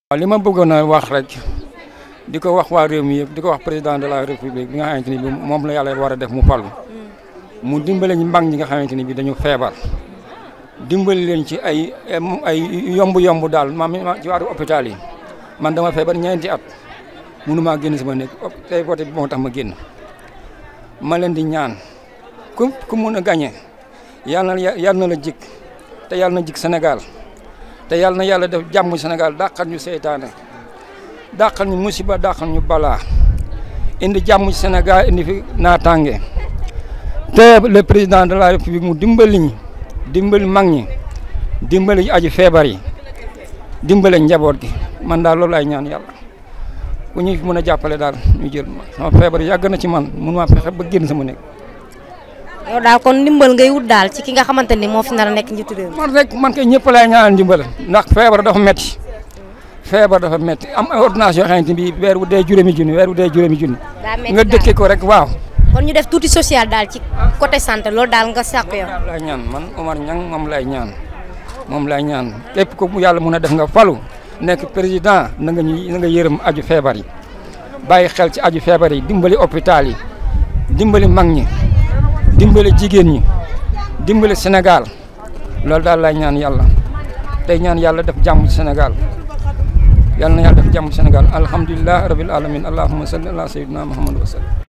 waaw li ma bëggoon a wax rek di ko wax waa réew mi yëpp di ko wax président de la république bi nga xamante ni bi moom la yàlla war a def mu falu mu dimbale ñu mag ñi nga xamante ni bi dañu feebar dimbali leen ci ay ay yomb-yomb daal maam ci wàllu hôpital yi man dama feebar ñeenti at mënumaa génn sama nekk tey voté bi moo tax ma génn ma leen di ñaan ku ku mun a gagné yàlla na yàlla na la jik te yàlla na jik Sénégal te yàlla na yàlla def jàmm Sénégal dàqal ñu seytaane dàqal ñu musiba dàqal ñu balaa indi jàmm Sénégal indi fi naataange te le président de la république mu dimbali ñi dimbali mag ñi dimbali aji feebar yi dimbale njaboot gi man daal loolu ay ñaan yàlla ku ñu fi mën a jàppale daal ñu jël ma sama feebar yàgg na ci man mun maa fexe ba génn sama nekk. yow daal kon ndimbal ngay wut daal ci ki nga xamante ni moo fi nar a nekk njiitu réew mi. man rek man kay ñëpp lay ñaanal ndimbal ndax feebar dafa metti feebar dafa metti am ay ordonnance yoo xamante bi weer wu dee juróomi junni weer wu dee juróomi junni daa metti nga daal. dëkkee ko rek waaw. kon ñu def tuuti social daal ci côté santé loolu daal nga sàq yow. daal lay ñaan man Omar Niang moom lay ñaan moom lay ñaan képp ko mu yàlla mun a def nga falu nekk président na nga ñu na nga yërëm aju feebar yi bàyyi xel ci aju feebar yi dimbali hôpital yi dimbali mag ñi dimbali jigéen ñi dimbali Sénégal loolu daal lay ñaan yàlla tey ñaan yàlla def jàmm ci Sénégal yàlla na yàlla def jàmm ci Sénégal alhamdulilah rabil alamin allahumma salli ala sayyidina muhammad wa sallam